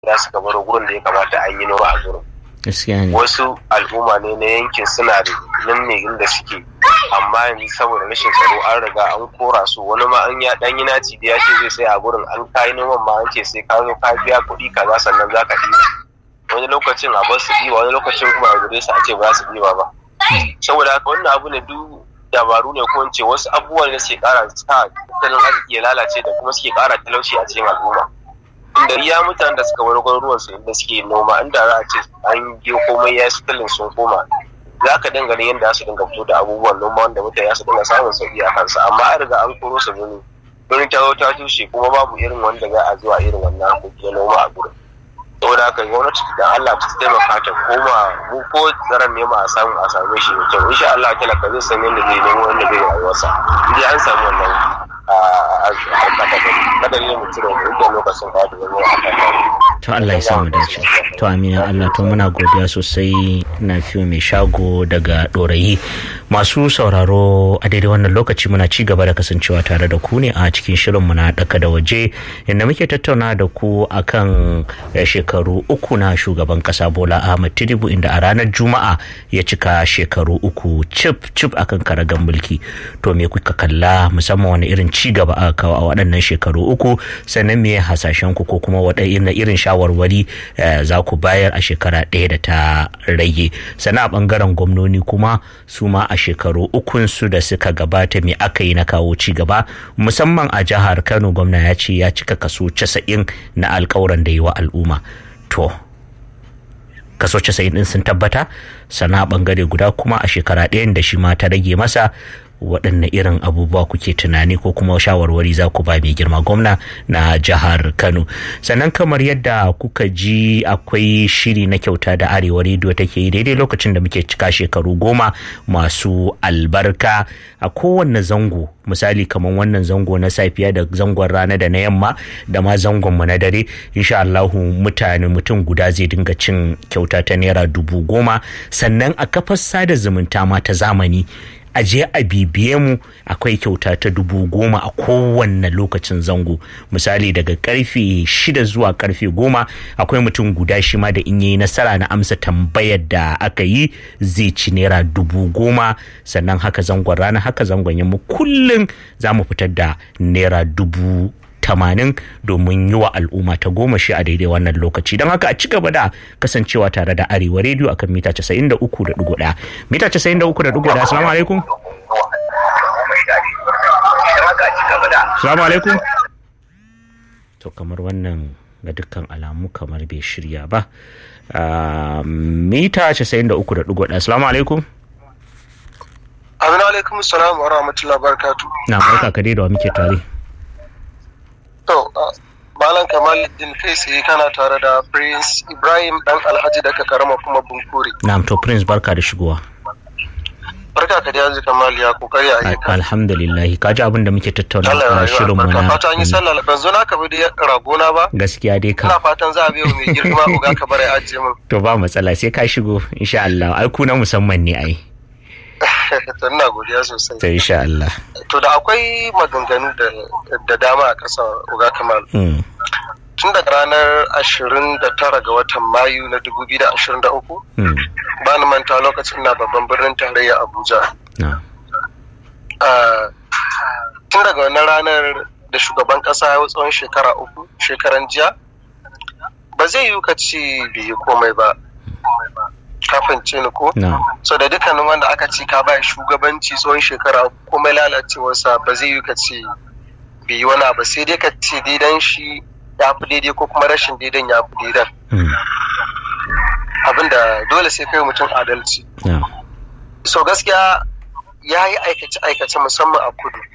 za su bar gurin da ya kamata a yi noma a gurin gaskiya ne wasu al'umma ne na yankin suna da nan ne inda suke amma yanzu saboda rashin tsaro an riga an kora su wani ma an ya dan yi naci da ya ce zai sai a gurin an kayi noman ma an ce sai ka zo ka biya kuɗi kaza sannan za ka ɗiba wani lokacin a bar su ɗiba wani lokacin kuma a gure su a ce ba za su ɗiba ba saboda haka wannan abu ne duk dabaru ne ko in ce wasu abubuwan da suke ƙara sa tattalin arziki ya lalace da kuma suke ƙara talauci a cikin al'umma da iya mutanen da suka bar garuruwan su inda suke noma inda za a ce an yi komai ya sitalin sun koma za ka dinga ganin yadda su dinga fito da abubuwan noma wanda mutane su dinga samun sauki a kansa amma an riga an koro su birni birnin ta zo ta tushe kuma babu irin wanda za a zuwa irin wannan harkoki na noma a gurin saboda haka gwamnati da Allah ta taimaka ta koma mu ko tsaron nema a samu a same shi da kyau insha Allah talaka zai san yadda zai nemo wanda zai rayuwarsa idan an samu wannan kada ne mutum da lokacin da da zama to Allah ya samu dace to amina Allah to muna godiya sosai na fiyo mai shago daga dorayi masu sauraro a daidai wannan lokaci muna ci gaba da kasancewa tare da ku ne a cikin shirin mu na daka da waje inda muke tattauna da ku akan shekaru uku na shugaban kasa Bola Ahmed Tinubu inda a ranar Juma'a ya cika shekaru uku cip cip akan karagan mulki to me kuka kalla musamman wani irin ci gaba aka kawo a waɗannan shekaru uku sannan me hasashen ku ko kuma waɗannan irin shawarwari za ku bayar a shekara ɗaya da ta rage sannan a ɓangaren gwamnoni kuma su ma a shekaru ukun su da suka gabata me aka yi na kawo ci gaba musamman a jihar kano gwamna ya ce ya cika kaso casa'in na alkawuran da yi wa al'umma to kaso casa'in din sun tabbata sannan a ɓangare guda kuma a shekara ɗayan da shi ma ta rage masa waɗanne irin abubuwa kuke tunani ko kuma shawarwari za ku ba mai girma gwamna na jihar kano sannan kamar yadda kuka ji akwai shiri na kyauta da arewa rediyo take yi daidai lokacin da muke cika shekaru goma masu albarka a kowanne zango misali kamar wannan zango na safiya da zangon rana da na yamma da ma zangon mu na dare insha Allahu mutane mutum guda zai dinga cin kyauta ta naira dubu goma sannan a kafar sada zumunta ma ta zamani a je a bibiye mu akwai kyauta ta dubu goma a kowanne lokacin zango misali daga karfe shida zuwa karfe goma akwai mutum guda shi ma da in yi nasara na amsa tambayar da aka yi zai ci naira dubu goma sannan haka zangon rana haka zangon yamma kullum za mu fitar da naira dubu tamanin domin yi wa al'umma ta goma shi a daidai wannan lokaci don haka a ci gaba da kasancewa tare da arewa rediyo akan mita 93.1 mita 93.1 assalamu alaikum assalamu alaikum to kamar wannan ga dukkan alamu kamar bai shirya ba mita 93.1 assalamu alaikum Amina alaikum salam wa rahmatullahi barakatu. na barka ka dai da wa muke tare To, Malam Kamaluddin kai tsaye kana tare da Prince Ibrahim dan Alhaji daga karama kuma Bunkuri. na'am to prince barka da shigowa Barka ka da yanzu Kamal ya kokari a yi. alhamdulillah ka ji abin da muke tattauna Allah ya a yi shirin mu barka. na Fata an yi sallah ban zo na ka bi da ragona ba. gaskiya dai Ina ka fatan za a biyo mai girma uga ka bare ajiye min. to ba matsala sai ka shigo insha Allah ai ku na musamman ne ai To ina godiya sosai. to insha Allah To da akwai maganganu da da dama a ƙasa uga Kamal. mm. Tun daga ranar 29 ga watan Mayu na 2023 Mm. ba ni manta lokacin na babban birnin tarayya Abuja. na Ah, tun daga wannan ranar da shugaban kasa ya tsawon shekara uku shekaran jiya ba zai yi ka ci bai yi komai ba kafin ce ni ko na so da dukkanin wanda aka ci ka ba shugabanci tsawon shekara uku komai lalacewarsa ba zai yi ka ci bai yi wani abu sai dai ka ce daidan shi ya fi daidai ko kuma rashin daidan ya fi daidan mm. abinda dole sai kai mutum adalci na so gaskiya ya yi aikace-aikace musamman a kudu